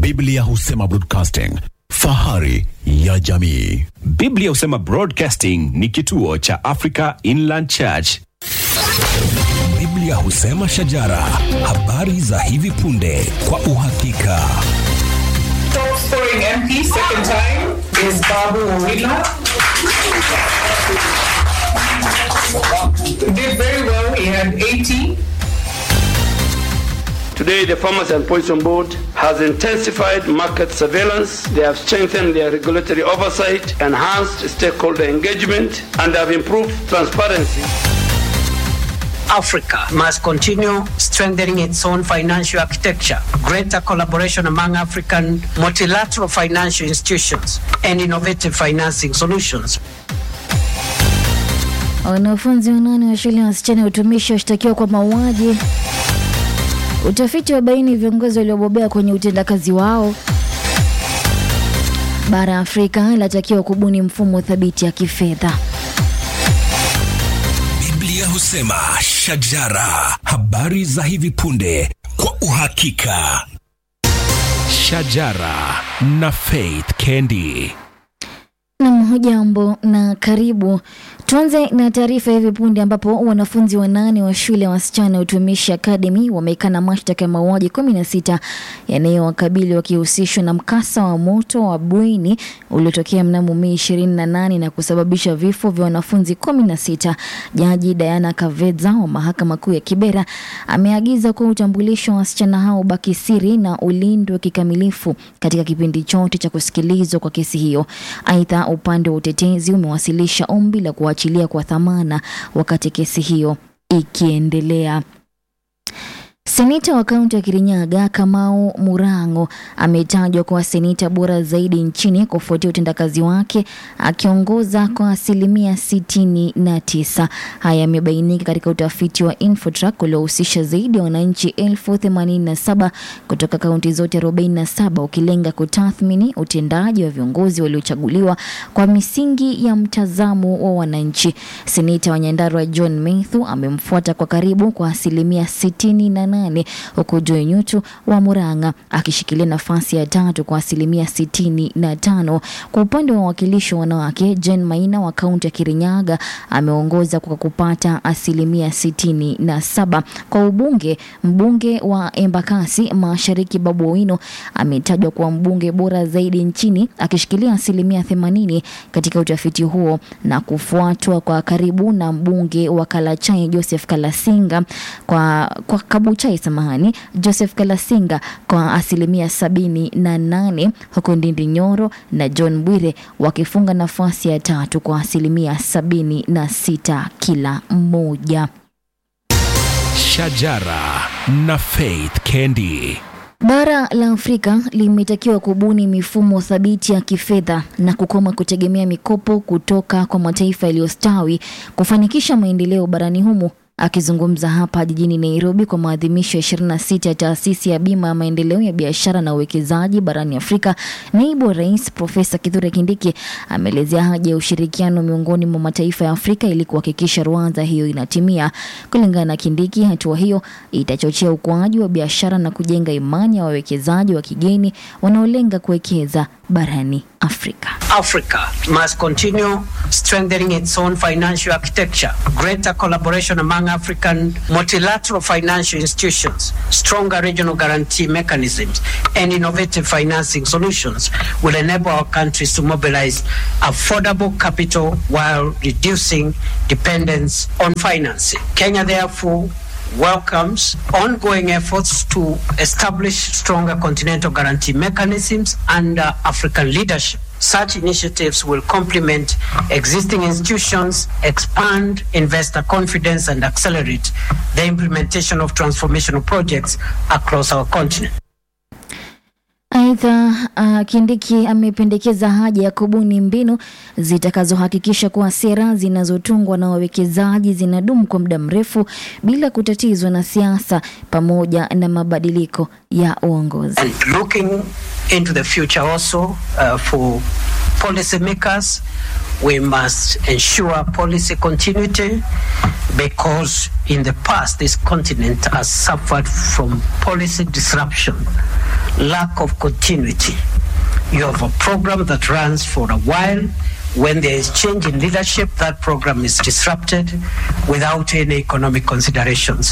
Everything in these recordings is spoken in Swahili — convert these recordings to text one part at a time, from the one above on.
Biblia husema broadcasting, fahari ya jamii. Biblia husema Broadcasting ni kituo cha Africa Inland Church. Biblia husema shajara, habari za hivi punde kwa uhakika. Top scoring MP second time is Babu Owila. Did very well. He had 80. Today, the Farmers and Poison Board has intensified market surveillance. They have strengthened their regulatory oversight, enhanced stakeholder engagement, and have improved transparency. Africa must continue strengthening its own financial architecture, greater collaboration among African multilateral financial institutions, and innovative financing solutions. Wanafunzi wanane wa shule ya wasichana ya utumishi washtakiwa kwa mauaji. Utafiti wa baini viongozi waliobobea kwenye utendakazi wao. Bara ya Afrika inatakiwa kubuni mfumo thabiti ya kifedha. Biblia husema shajara, habari za hivi punde kwa uhakika. Shajara na Faith Kendi. Nam, hujambo na karibu. Tuanze na taarifa hivi punde ambapo wanafunzi wanane wa shule ya wasichana ya utumishi Academy wameikana mashtaka ya mauaji kumi na sita yanayowakabili wakihusishwa na mkasa wa moto wa bweni uliotokea mnamo Mei ishirini na nane na kusababisha vifo vya wanafunzi kumi na sita. Jaji Diana Kavedza wa mahakama kuu ya Kibera ameagiza kuwa utambulisho wa wasichana hao baki siri na ulindwe kikamilifu katika kipindi chote cha kusikilizwa kwa kesi hiyo. Aidha, upande wa utetezi umewasilisha ombi la kuachilia kwa dhamana wakati kesi hiyo ikiendelea. Seneta wa kaunti ya Kirinyaga Kamau Murang'o ametajwa kuwa seneta bora zaidi nchini kufuatia utendakazi wake akiongoza kwa asilimia sitini na tisa. Haya yamebainika katika utafiti wa Infotrack uliohusisha zaidi ya wananchi elfu themanini na saba kutoka kaunti zote 47 ukilenga kutathmini utendaji wa viongozi waliochaguliwa kwa misingi ya mtazamo wa wananchi. Seneta wa Nyandarua John Methu amemfuata kwa karibu kwa asilimia sitini na nane huku Joy Nyutu wa Murang'a akishikilia nafasi ya tatu kwa asilimia sitini na tano. Kwa upande wa wawakilishi wa wanawake, Jen Maina wa kaunti ya Kirinyaga ameongoza kwa kupata asilimia sitini na saba. Kwa ubunge, mbunge wa Embakasi Mashariki Babu Owino ametajwa kuwa mbunge bora zaidi nchini akishikilia asilimia themanini katika utafiti huo na kufuatwa kwa karibu na mbunge wa Kalachai Joseph Kalasinga kwa, kwa Kabuchai samahani Joseph Kalasinga kwa asilimia sabini na nane huku Ndindi Nyoro na John Bwire wakifunga nafasi ya tatu kwa asilimia sabini na sita kila mmoja. Shajara na Faith Kendi. Bara la Afrika limetakiwa kubuni mifumo thabiti ya kifedha na kukoma kutegemea mikopo kutoka kwa mataifa yaliyostawi kufanikisha maendeleo barani humo. Akizungumza hapa jijini Nairobi kwa maadhimisho ya 26 ya taasisi ya bima ya maendeleo ya biashara na uwekezaji barani Afrika, naibu wa rais Profesa Kithure Kindiki ameelezea haja ya ushirikiano miongoni mwa mataifa ya Afrika ili kuhakikisha ruanza hiyo inatimia. Kulingana na Kindiki, hatua hiyo itachochea ukuaji wa biashara na kujenga imani ya wawekezaji wa kigeni wanaolenga kuwekeza barani Afrika. Africa must continue strengthening its own financial architecture, greater collaboration among African multilateral financial institutions, stronger regional guarantee mechanisms, and innovative financing solutions will enable our countries to mobilize affordable capital while reducing dependence on financing. Kenya, therefore, welcomes ongoing efforts to establish stronger continental guarantee mechanisms under African leadership. Such initiatives will complement existing institutions, expand investor confidence, and accelerate the implementation of transformational projects across our continent. Aidha, uh, Kindiki amependekeza haja ya kubuni mbinu zitakazohakikisha kuwa sera zinazotungwa na wawekezaji zinadumu kwa muda mrefu bila kutatizwa na siasa pamoja na mabadiliko ya uongozi. And looking into the future also uh, for policymakers, we must ensure policy continuity because in the past this continent has suffered from policy disruption lack of continuity. You have a program that runs for a while. When there is change in leadership, that program is disrupted without any economic considerations.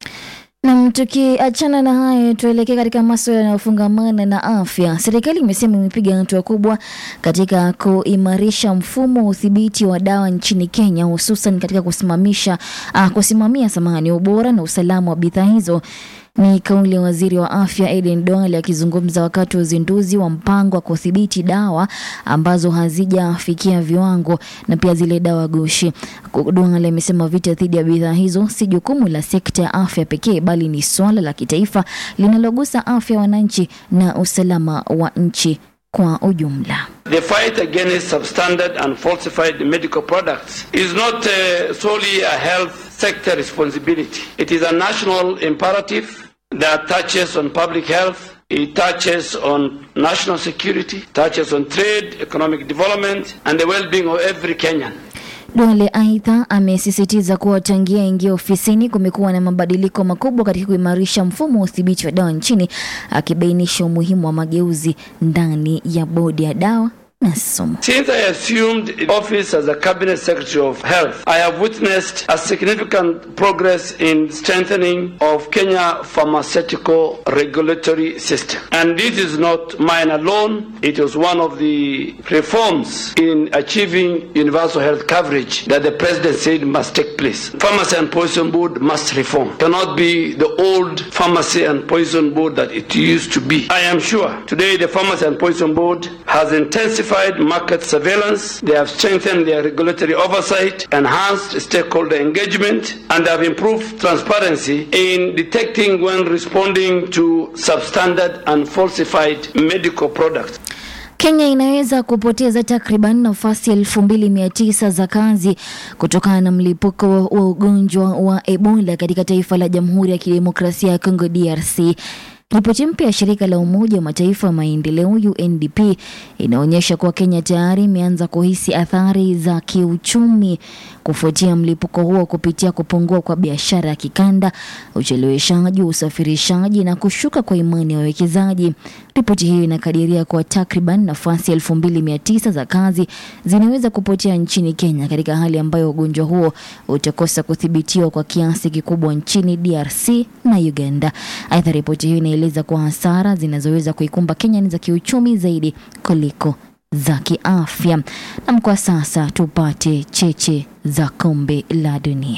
Nam, tukiachana na hayo, tuelekee katika masuala yanayofungamana na afya. Serikali imesema imepiga hatua kubwa katika kuimarisha mfumo wa udhibiti wa dawa nchini Kenya, hususan katika kusimamisha uh, kusimamia samahani, ubora na usalama wa bidhaa hizo. Ni kauli ya waziri wa afya Aden Duale akizungumza wakati wa uzinduzi wa mpango wa kudhibiti dawa ambazo hazijafikia viwango na pia zile dawa gushi. Duale amesema vita dhidi ya bidhaa hizo si jukumu la sekta ya afya pekee, bali ni swala la kitaifa linalogusa afya ya wananchi na usalama wa nchi kwa ujumla. The fight against substandard and falsified medical products is not uh, solely a health sector responsibility. It is a national imperative that touches on public health, it touches on national security, touches on trade, economic development, and the well-being of every Kenyan. Duale aidha amesisitiza kuwa tangia ingia ofisini kumekuwa na mabadiliko makubwa katika kuimarisha mfumo wa udhibiti wa dawa nchini, akibainisha umuhimu wa mageuzi ndani ya bodi ya dawa na sumu. Since I assumed office as a cabinet secretary of health, I have witnessed a significant progress in strengthening of Kenya pharmaceutical regulatory system. And this is not mine alone. It was one of the reforms in achieving universal health coverage that the president said must take place. Pharmacy and Poison Board must reform. Cannot be the old Pharmacy and Poison Board that it used to be. I am sure today the Pharmacy and Poison Board has intensified market surveillance, they have strengthened their regulatory oversight, enhanced stakeholder engagement, and have improved transparency in detecting when responding to substandard and falsified medical products. Kenya inaweza kupoteza takriban nafasi elfu mbili mia tisa za kazi kutokana na mlipuko wa ugonjwa wa Ebola katika taifa la Jamhuri ya Kidemokrasia ya Kongo DRC. Ripoti mpya ya shirika la Umoja wa Mataifa ya maendeleo UNDP inaonyesha kuwa Kenya tayari imeanza kuhisi athari za kiuchumi kufuatia mlipuko huo kupitia kupungua kwa biashara ya kikanda, ucheleweshaji wa usafirishaji na kushuka kwa imani ya wawekezaji. Ripoti hiyo inakadiria kuwa takriban nafasi elfu mbili mia tisa za kazi zinaweza kupotea nchini Kenya katika hali ambayo ugonjwa huo utakosa kudhibitiwa kwa kiasi kikubwa nchini DRC na Uganda. Aidha, ripoti hiyo inaeleza kuwa hasara zinazoweza kuikumba Kenya ni za kiuchumi zaidi kuliko za kiafya. Nam, kwa sasa tupate cheche za kombe la dunia.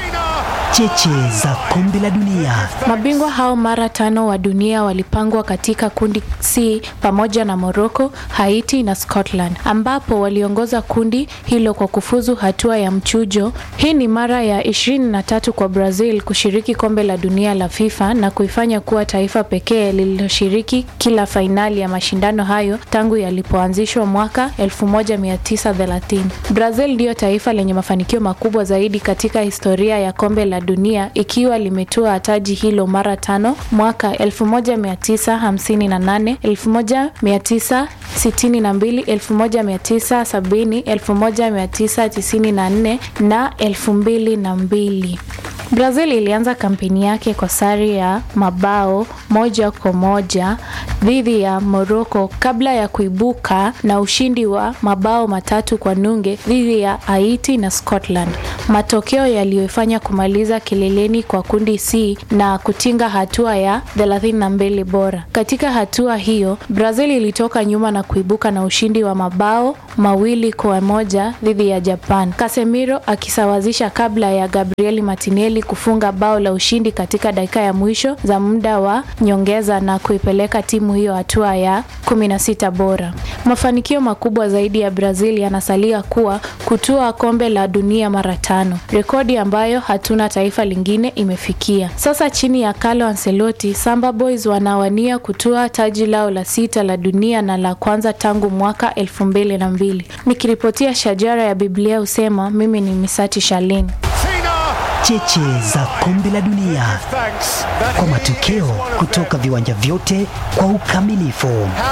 Cheche za kombe la dunia. Mabingwa hao mara tano wa dunia walipangwa katika kundi C pamoja na Morocco, Haiti na Scotland, ambapo waliongoza kundi hilo kwa kufuzu hatua ya mchujo. Hii ni mara ya 23 kwa Brazil kushiriki kombe la dunia la FIFA na kuifanya kuwa taifa pekee lililoshiriki kila fainali ya mashindano hayo tangu yalipoanzishwa mwaka 1930. Brazil ndiyo taifa lenye mafanikio makubwa zaidi katika historia ya kombe la dunia ikiwa limetoa taji hilo mara tano mwaka 1958, 1962, 1970, 1994 na 2002. Brazil ilianza kampeni yake kwa sare ya mabao moja kwa moja dhidi ya Morocco kabla ya kuibuka na ushindi wa mabao matatu kwa nunge dhidi ya Haiti na Scotland, matokeo yaliyoifanya kumaliza kileleni kwa kundi C na kutinga hatua ya 32 bora. Katika hatua hiyo, Brazil ilitoka nyuma na kuibuka na ushindi wa mabao mawili kwa moja dhidi ya Japan, Casemiro akisawazisha kabla ya Gabriel Martinelli kufunga bao la ushindi katika dakika ya mwisho za muda wa nyongeza na kuipeleka timu hiyo hatua ya 16 bora. Mafanikio makubwa zaidi ya Brazil yanasalia kuwa kutua kombe la dunia mara tano, rekodi ambayo hatuna taifa lingine imefikia. Sasa chini ya Carlo Ancelotti, Samba Boys wanawania kutua taji lao la sita la dunia na la kwanza tangu mwaka elfu mbili na mbili. Nikiripotia Shajara ya Biblia husema, mimi ni Misati Shalini. Cheche za kombe la dunia kwa matokeo kutoka viwanja vyote kwa ukamilifu.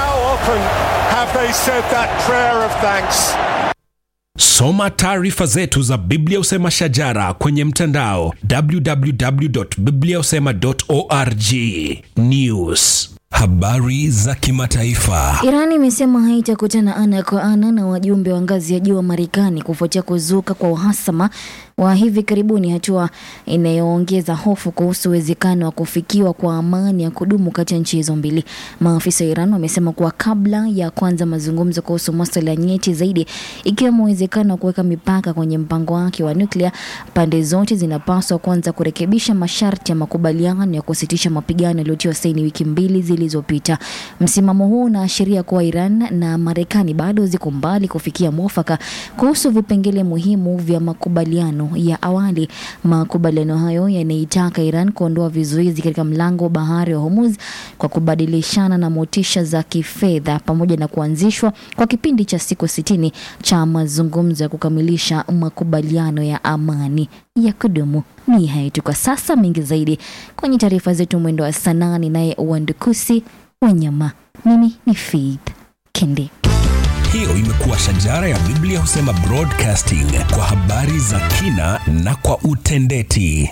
Soma taarifa zetu za Biblia Usema Shajara kwenye mtandao www.bibliausema.org. News Habari za kimataifa. Iran imesema haitakutana ana kwa ana na wajumbe wa ngazi ya juu wa Marekani kufuatia kuzuka kwa uhasama wa hivi karibuni, hatua inayoongeza hofu kuhusu uwezekano wa kufikiwa kwa amani ya kudumu kati ya nchi hizo mbili. Maafisa wa Iran wamesema kuwa kabla ya kuanza mazungumzo kuhusu masuala nyeti zaidi, ikiwemo uwezekano wa kuweka mipaka kwenye mpango wake wa nuklia, pande zote zinapaswa kwanza kurekebisha masharti ya makubaliano ya kusitisha mapigano yaliyotiwa saini wiki mbili zilizopita. Msimamo huu unaashiria kuwa Iran na Marekani bado ziko mbali kufikia mwafaka kuhusu vipengele muhimu vya makubaliano ya awali. Makubaliano hayo yanaitaka Iran kuondoa vizuizi katika mlango wa bahari wa Hormuz kwa kubadilishana na motisha za kifedha pamoja na kuanzishwa kwa kipindi cha siku sitini cha mazungumzo ya kukamilisha makubaliano ya amani ya kudumu. Ni hayo tu kwa sasa, mengi zaidi kwenye taarifa zetu mwendo wa saa nane, naye Uwandukusi Wanyama. Mimi ni Faith Kende. Hiyo imekuwa shajara ya Biblia husema broadcasting kwa habari za kina na kwa utendeti.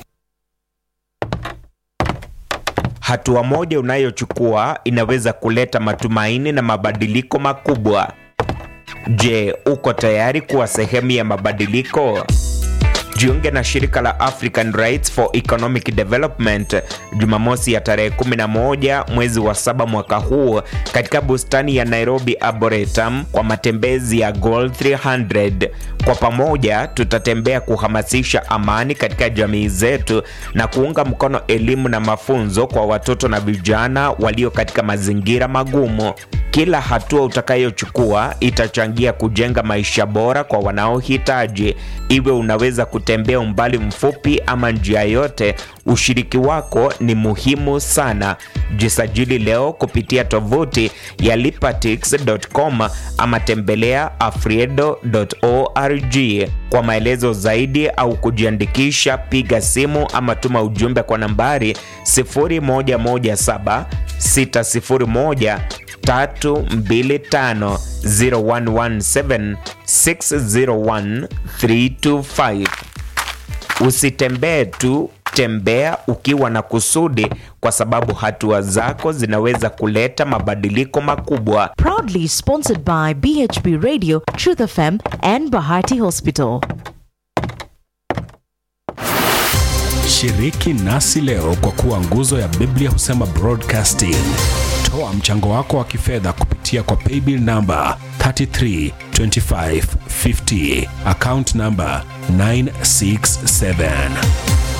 Hatua moja unayochukua inaweza kuleta matumaini na mabadiliko makubwa. Je, uko tayari kuwa sehemu ya mabadiliko? Jiunge na shirika la African Rights for Economic Development Jumamosi ya tarehe 11 mwezi wa saba mwaka huu katika bustani ya Nairobi Arboretum kwa matembezi ya Goal 300. Kwa pamoja tutatembea kuhamasisha amani katika jamii zetu na kuunga mkono elimu na mafunzo kwa watoto na vijana walio katika mazingira magumu. Kila hatua utakayochukua itachangia kujenga maisha bora kwa wanaohitaji. Iwe unaweza kutembea umbali mfupi ama njia yote, ushiriki wako ni muhimu sana. Jisajili leo kupitia tovuti ya lipatix.com ama tembelea afriedo.org. Kwa maelezo zaidi au kujiandikisha, piga simu ama tuma ujumbe kwa nambari 0117 601 325 0117 601 325. Usitembee tu, tembea ukiwa na kusudi, kwa sababu hatua zako zinaweza kuleta mabadiliko makubwa. Proudly sponsored by BHB Radio, Truth FM, and Bahati Hospital. Shiriki nasi leo kwa kuwa nguzo ya Biblia husema broadcasting. Toa mchango wako wa kifedha kupitia kwa paybill namba 332550 account namba 967